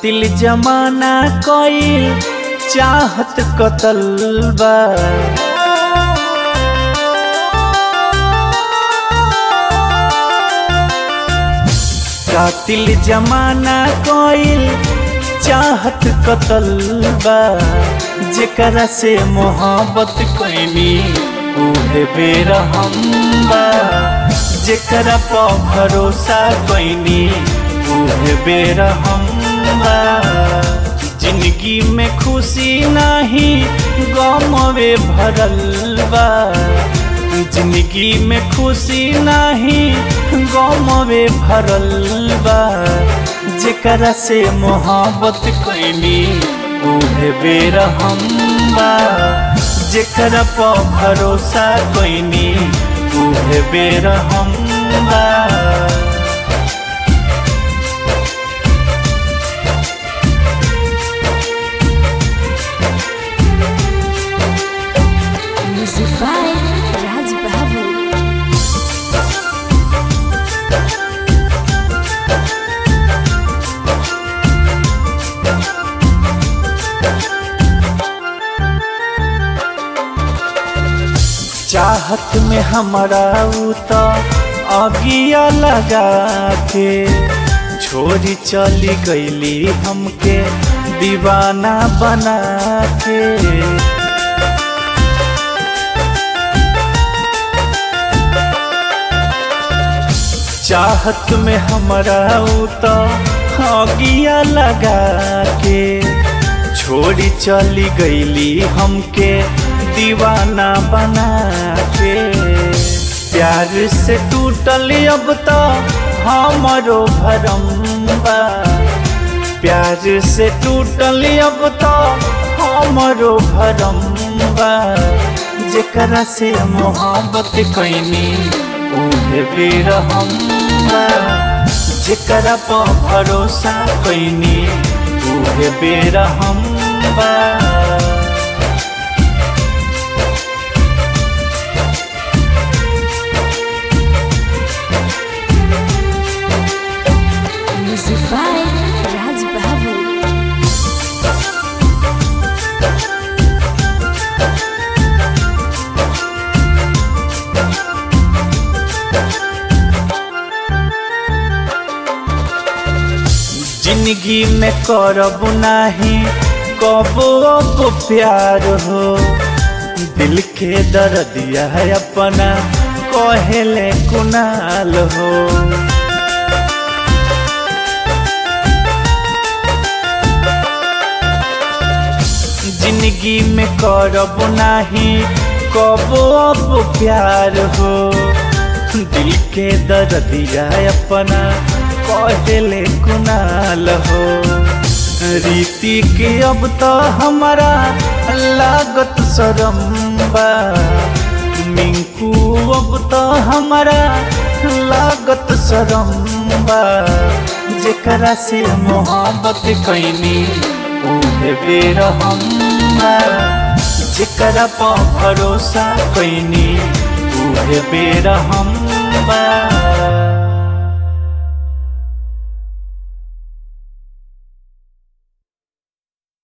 कातिल जमाना कईल चाहत कतल बा कातिल जमाना कईल चाहत कतल बा जेकरा से मोहब्बत कैनी उहे बेरहम बा जेकरा पर भरोसा कैनी उहे बेरहम बा जिंदगी में खुशी नाही गमवे भरल बा जिंदगी में खुशी नाही गमवे भरल बा जेकरा से मोहब्बत कैनी उहे बेरहम बा जेकरा पर भरोसा कैनी उहे बेरहम बा Music by Raj Babu. चाहत में हमारा ऊ तो अगिया लगा के छोरी चली गईली हमके दीवाना बना के चाहत में हमारा ऊ तो अगिया लगा के छोड़ी चली गईली हमके दीवाना बना के प्यार से टूटल अब तो हमारो भरम बा प्यार से टूटल अब तो हमारो भरम बा जेकरा से मोहब्बत कैनी उहे बेरहम बा जेकरा पर भरोसा कैनी उहे बेरहम बा Music by Raj Babu. जिंदगी में करब नाही कबो अब प्यार हो दिल के दर्दिया है अपना कहेले कुनाल हो जिंदगी में करब नाही कबो अब प्यार हो दिल के दर्दिया अपना कहले कुनाल हो रीति के अब तो हमारा लागत शरम बा मिंकू अब तो हमारा लागत शरम बा जेकरा से मोहब्बत कैनी उहे बेरहम बा जेकरा पर भरोसा कैनी उहे बेरहम बा